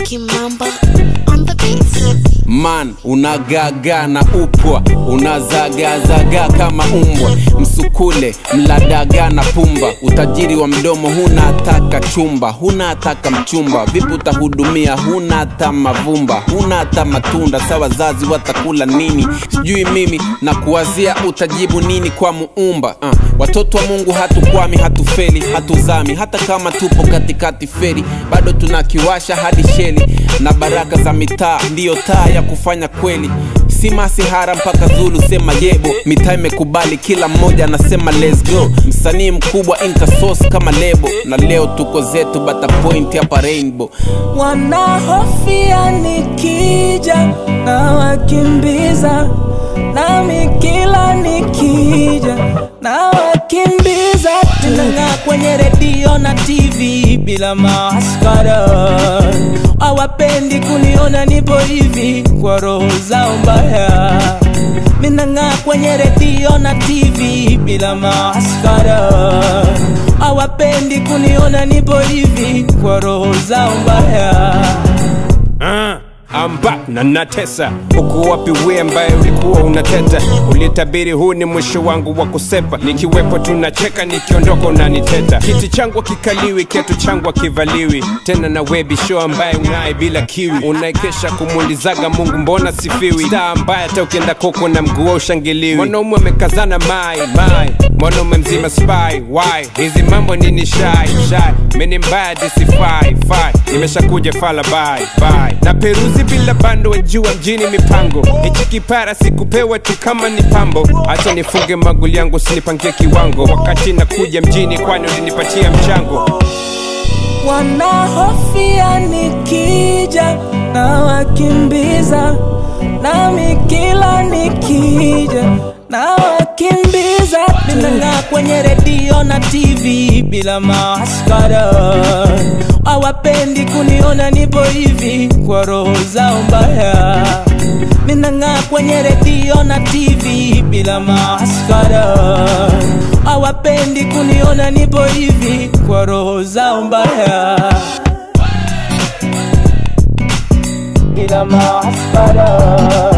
Kimamba on the beats. man unagaga na upwa unazagazaga kama umbwa msukule mladaga na pumba utajiri wa mdomo huna hataka chumba huna hataka mchumba vipi utahudumia huna hata mavumba huna hata matunda sa wazazi watakula nini sijui mimi na kuwazia utajibu nini kwa muumba uh. watoto wa mungu hatukwami hatufeli hatuzami hata kama tupo katikati feri bado tunakiwasha hadi sheli na baraka za mitaa ndiyo taa ya kufanya kweli si masihara mpaka zulu sema yebo mitaa imekubali kila mmoja anasema let's go msanii mkubwa inkasos kama lebo na leo tuko zetu bata point hapa rainbow wanahofia nikija na wakimbiza nami kila nikija na wakimbiza tunang'aa kwenye redio na tv bila maskara hawapendi kuniona nipo hivi kwa roho zao mbaya minang'aa kwenye redio na tv bila maskara hawapendi kuniona nipo hivi kwa roho zao mbaya Ah, I'm back na natesa uko wapi we ambaye ulikuwa unateta ulitabiri huu ni mwisho wangu wa kusepa nikiwepo tunacheka nikiondoka unaniteta kiti changu kikaliwi kiatu changu kivaliwi tena na webi show ambaye unaye bila kiwi unaekesha kumuulizaga mungu mbona sifiwi staa ambaye hata ukienda koko na mguu ushangiliwi mwanaume amekazana mai mai mwanaume mzima spy why hizi mambo nini shai shai mini mbaya disifai fai nimeshakuja fala bye bye na peruzi bila bando wajua mjini mipango hichi kipara sikupewa tu kama ni pambo acha nifunge maguli yangu sinipangie kiwango wakati nakuja mjini kwani ulinipatia mchango wanahofia nikija na wakimbiza nami kila nikija na wakimbiza ninang'aa kwenye redio na tv bila maskara hawapendi kuniona nipo hivi kwa roho zao mbaya minang'aa kwenye redio na tv bila maskara hawapendi kuniona nipo hivi kwa roho zao mbaya bila maskara